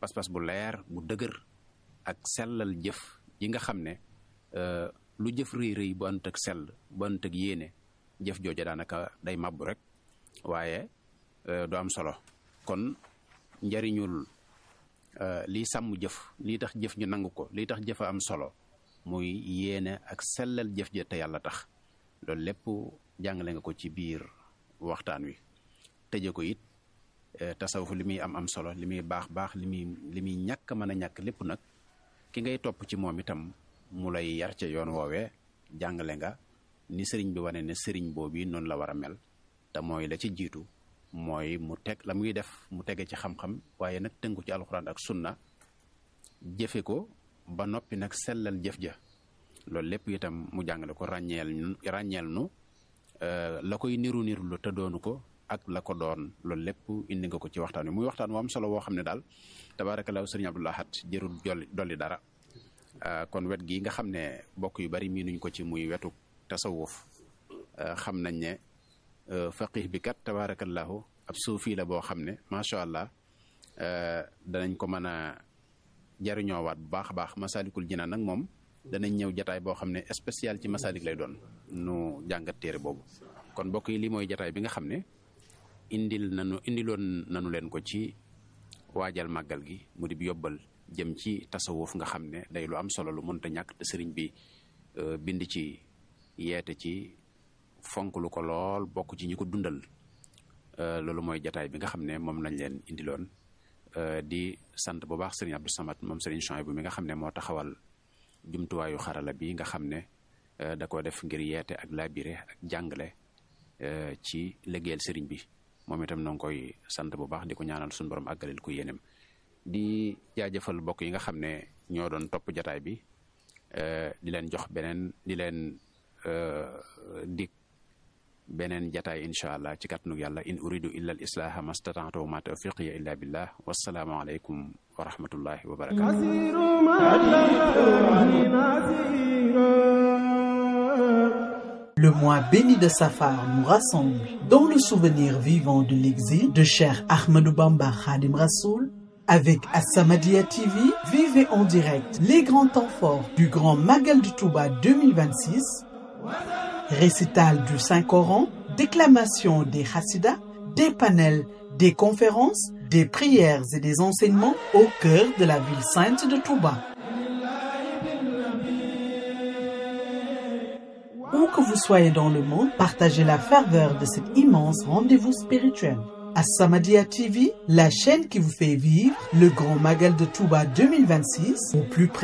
pas-pas bu leer bu dëgër ak sellal jëf yi nga xam ne lu jëf rëy rëy bu ànd ak sell bu ànd ak yéene jëf jooja daanaka day màbbu rek waaye du am solo kon njariñul lii sàmm jëf lii tax jëf ñu nangu ko lii tax jëfa am solo muy yéene ak sellal jëf ja te yàlla tax loolu lépp jàngale nga ko ci biir waxtaan wi tëje ko it tasawuf li muy am am solo li muy baax baax li muy li muy ñàkk mën a ñàkk lépp nag ki ngay topp ci moom itam mu lay yar ca yoon woowee jàngale nga ni sëriñ bi wane ne sëriñ boobu noonu la war a mel te mooy la ci jiitu mooy mu teg la muy def mu tege ci xam-xam waaye nag tënku ci alxuraan ak sunna jëfe ko ba noppi nag sellal jëf ja loolu lépp itam mu jàngale ko ràññeel ràññeel nu la koy niru niru lu te doonu ko ak la ko doon loolu lépp indi nga ko ci waxtaan wi muy waxtaan wu am solo woo xam ne daal tabaarakallaahu sëriñ Abdou Lahad jërul jolli dolli dara kon wet gi nga xam ne bokk yu bari miinuñ ko ci muy wetu tasawuf xam nañ ne faqih bi kat tabaarakallaahu ab suufi la boo xam ne macha allah danañ ko mën a jariñoowaat bu baax a baax masalikul jinaan nag moom danañ ñëw jataay boo xam ne spécial ci masalik lay doon nu jàngat téere boobu kon mbokk yi lii mooy jataay bi nga xam ne indil nanu indiloon nanu leen ko ci waajal màggal gi mu di yóbbal jëm ci tasawuf nga xam ne day lu am solo lu mënta ñàkk te sëriñ bi bind ci yeete ci fonk lu ko lool bokk ci ñi ko dundal loolu mooy jataay bi nga xam ne moom lañ leen indiloon di sant bu baax sëriñ Abdou Samad moom sëriñ Chouaïbou bi nga xam ne moo taxawal jumtuwaayu xarala bi nga xam ne da ko def ngir yeete ak labiré ak jàngale ci liggéeyal sëriñ bi moom itam noo ngi koy sant bu baax di ko ñaanal suñu borom àggalil ko yéenem di jaajëfal bokk yi nga xam ne ñoo doon topp jataay bi di leen jox beneen di leen dig beneen jataay incha allah ci kàttanug yàlla in uridu illa al islaha mastata'tu wa ma tawfiqiya illa billah wassalaamu aleykum wa rahmatullahi wa barakatuh Le mois béni de Safar nous rassemble dans le souvenir vivant de l'exil de Cheikh Ahmadou Bamba Khadim Rassoul avec As-Samadiyya TV, vivez en direct les grands temps forts du Grand Magal du Touba 2026, récital du Saint-Coran, déclamation des Hassidas, des panels, des conférences, des prières et des enseignements au cœur de la ville sainte de Touba. Où que vous soyez dans le monde, partagez la ferveur de cet immense rendez-vous spirituel. As-Samadiyya TV, la chaîne qui vous fait vivre le Grand Magal de Touba 2026 au plus près